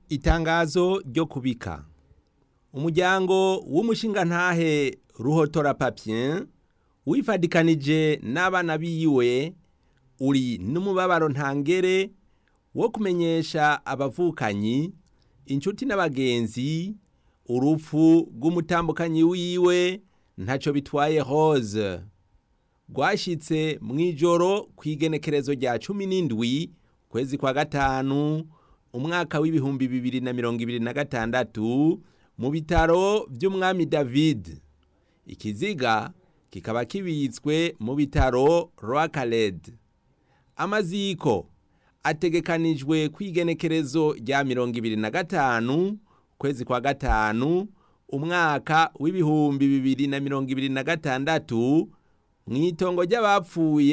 Itangazo ryo kubika umuryango w'umushingantahe Ruhotora Papien wifadikanije n'abana biwe uri n'umubabaro ntangere wo kumenyesha abavukanyi inshuti n'abagenzi urupfu rw'umutambukanyi wiwe ntaco bitwaye Rose rwashitse mw'ijoro kw'igenekerezo rya cumi n'indwi kwezi kwa gatanu umwaka w'ibihumbi bibiri na mirongo ibiri na gatandatu mu bitaro vy'umwami David ikiziga kikaba kibitswe mu bitaro Rwakaled amaziko ategekanijwe kw'igenekerezo rya mirongo ibiri na gatanu kwezi kwa gatanu umwaka w'ibihumbi bibiri na mirongo ibiri na gatandatu mw'itongo ry'abapfuye